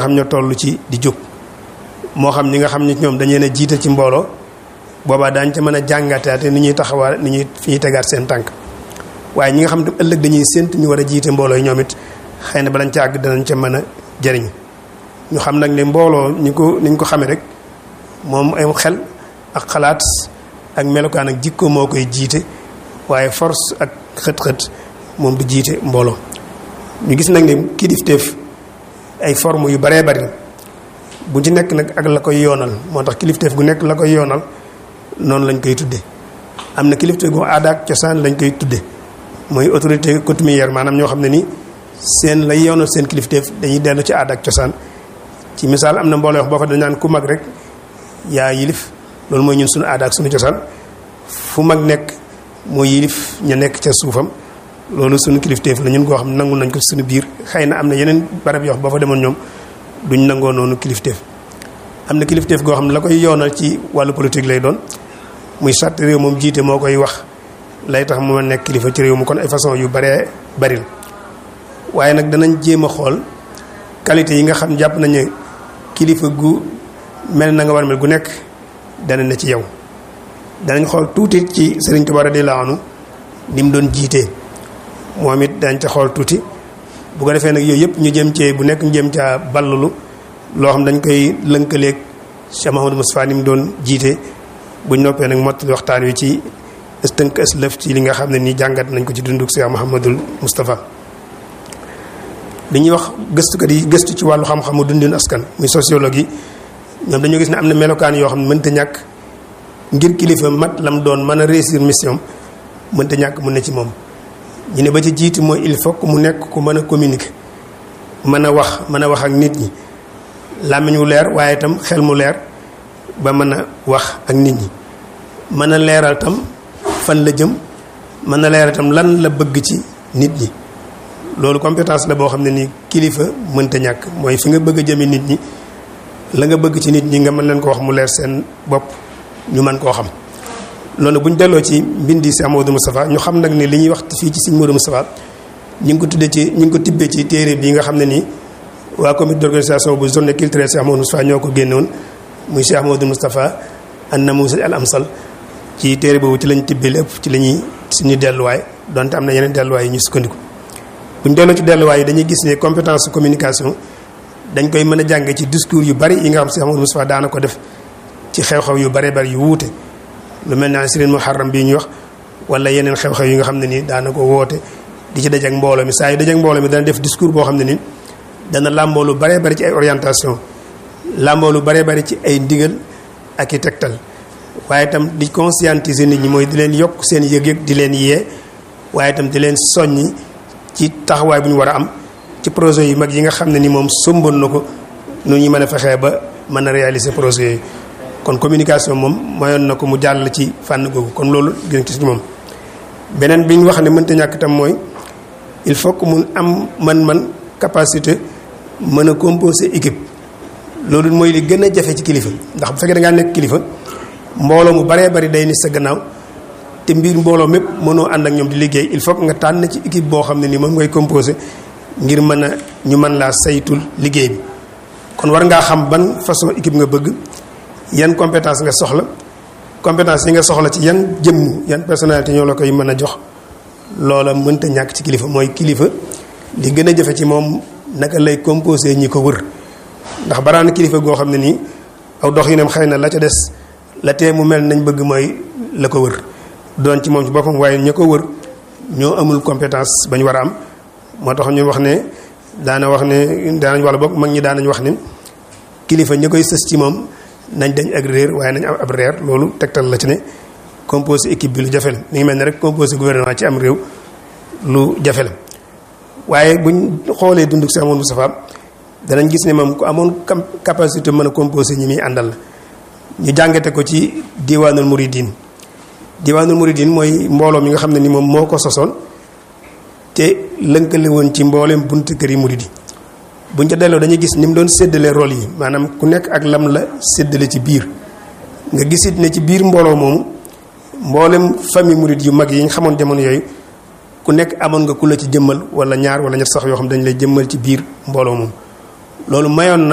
xam ñoo toll ci di jóg moo xam ñi nga xam ni ñoom dañ leen a jiite ci mbooloo boobaa daañ ca mën a jàngataate ni ñuy taxawaa ni ñuy fi ñuy tegaat seen tànk waaye ñi nga xam ne ëllëg dañuy sént ñu war a jiite mbooloo yi ñoom it xëy na balañ ca àgg danañ ca mën a jëriñ ñu xam nag ne mbooloo ñu ko niñ ko xamee rek moom ay xel ak xalaat ak melokaan ak jikko moo koy jiite waaye force ak xët-xët moom du jiite mbooloo ñu gis nag ne kilifteef ay forme yu baree bari bu ci nekk nag ak la koy yoonal moo tax kilifteef gu nekk la koy yoonal noonu lañ koy tudde am na kilifteef gu aada ak cosaan lañ koy tudde mooy autorité coutumière maanaam ñoo xam ne ni seen lay yoonal seen kilifteef dañuy dellu ci aada ak cosaan ci misaal am na mbooloo wax boo fa dañ naan ku mag rek yaa yilif loolu mooy ñun suñu aada ak suñu cosaan fu mag nekk moo yilif ña nekk ca suufam loolu suñu kilifteef la ñun koo xam nangu nañ ko suñu biir xëy na am na yeneen barab yoo xam boo fa demoon ñoom duñ nangoo noonu kilifteef am na kilifteef goo xam ne la koy yoonal ci wàllu politique lay doon muy charte réew moom jiite moo koy wax lay tax mu nekk kilifa ci réew mu kon ay façon yu baree bari la waaye nag danañ jéem a xool qualité yi nga xam jàpp nañ ne kilifa gu mel na nga war mel gu nekk dana ne ci yow danañ xool tuuti ci Sëriñ Tuubaa radiyallaahu anhu ni mu doon jiitee moom it dañ ca xool tuuti bu ko defee nag yooyu yëpp ñu jëm cee bu nekk ñu jëm caa ballulu loo xam dañ koy lënkaleeg Cheikh Mahamadou Moustapha ni mu doon jiite buñ noppee nag mottali waxtaan wi ci tënk aslëf ci li nga xam ne nii jàngat nañ ko ci dunduk Cheikh Mahamadul Moustapha li ñuy wax gëstukat yi gëstu ci wàllu xam-xamu dundin askan muy sociologue yi ñoom dañoo gis ne am na melokaan yoo xam ne mënta ñàkk ngir kilifa mat lam doon mën a réussir mission mënta ñàkk mu ne ci moom ñu ne ba ci jiiti mooy il faut que mu nekk ku mën a communiquer mën a wax mën a wax ak nit ñi làmmiñ wu leer waaye itam xel mu leer ba mën a wax ak nit ñi mën a leeral tam fan la jëm mën a leeral itam lan la bëgg ci nit ñi loolu compétence la boo xam ne nii kilifa mënta ñàkk mooy fi nga bëgg a jëme nit ñi la nga bëgg ci nit ñi nga mën leen ko wax mu leer seen bopp ñu mën koo xam loolu bu ñu delloo ci mbindi si Amadou Moustapha ñu xam nag ni li ñuy wax fii ci Sëñ Modou Moustapha ñu ngi ko tuddee ci ñu ngi ko tibbee ci téere bi nga xam ne nii waa comité d'organisation bu journée culturelle Cheikh Amadou Moustapha ñoo ko génnoon muy Cheikh Amadou Moustapha an namuusaj al amsal ci téere boobu ci lañ tibbee lépp ci la ñuy suñu delluwaay donte am na yeneen delluwaay yi ñu sukkandiku bu ñu delloo ci delluwaay yi dañuy gis ne compétence communication dañ koy mën a jànge ci discours yu bari yi nga xam Cheikh Amadou Moustapha daana ko def ci xew-xew yu bare bari yu wuute lu mel ne Asrin Muharram bii ñuy wax wala yeneen xew-xew yi nga xam ne nii daana ko woote di ci dajeek mbooloo mi saa yu dajeek mbooloo mi dana def discours boo xam ne nii dana làmboo lu bare bari ci ay orientation làmboo lu bare bari ci ay ndigal ak i tegtal waaye itam di conscientiser nit ñi mooy di leen yokk seen yëg-yëg di leen yee waaye itam di leen soññi ci taxawaay bu ñu war a am ci projet yu mag yi nga xam ne ni moom somboon na ko nu ñu mën a fexee ba mën a réaliser projet yooyu kon communication moom mayoon na ko mu jàll ci fànn googu kon loolu gën ci moom beneen bi ñu wax ne mënta ñàkk itam mooy il faut que mun am man-man capacité mën a composer équipe loolu mooy li gën a jafe ci kilifa ndax bu fekkee da ngaa nekk kilifa mbooloo mu baree bari day ni sa gannaaw te mbir mbooloo mépp mënoo ànd ak ñoom di liggéey il faut que nga tànn ci équipe boo xam ne ni moom ngay composer ngir mën a ñu mën laa saytul liggéey bi kon war ngaa xam ban façon équipe nga bëgg yan compétence nga soxla compétence yi nga soxla ci yan jëmm yan personnalité ñoo la koy mën a jox loola mënta ñàkk ci kilifa mooy kilifa li gën a jafe ci moom naka lay composé ñi ko wër ndax baraana kilifa goo xam ne nii aw dox yi nem xëy na la ca des la tee mu mel nañ bëgg mooy la ko wër doon ci moom ci boppam waaye ña ko wër ñoo amul compétence bañ war a am moo tax ñu wax ne daana wax ne daanañ wala boog mag ñi daanañ wax ne kilifa ña koy sës ci moom nañ dañ ak réer waaye nañ am ab reer loolu tegtal la ci ne composé équipe bi lu jafe la mi ngi mel ne rek composé gouvernement ci am réew lu jafe la waaye buñ xoolee dunduk si amoon Moustapha danañ gis ne moom ku amoon capacité mën a composé ñi muy àndal la ñu jàngate ko ci diwaanul muridin diwaanul muridin mooy mbooloo mi nga xam ne ni moom moo ko sosoon te lënkale woon ci mbooleem buntu kër yi muridi buñ ca delloo dañuy gis ni mu doon séddale rôle yi maanaam ku nekk ak lam la séddale ci biir nga gisit ne ci biir mbooloo moomu mboolem famille murid yu mag yi ñu xamoon jamono yooyu ku nekk amoon nga ku la ci jëmmal wala ñaar wala ñett sax yoo xam dañ lay jëmmal ci biir mbooloo moomu loolu mayoon na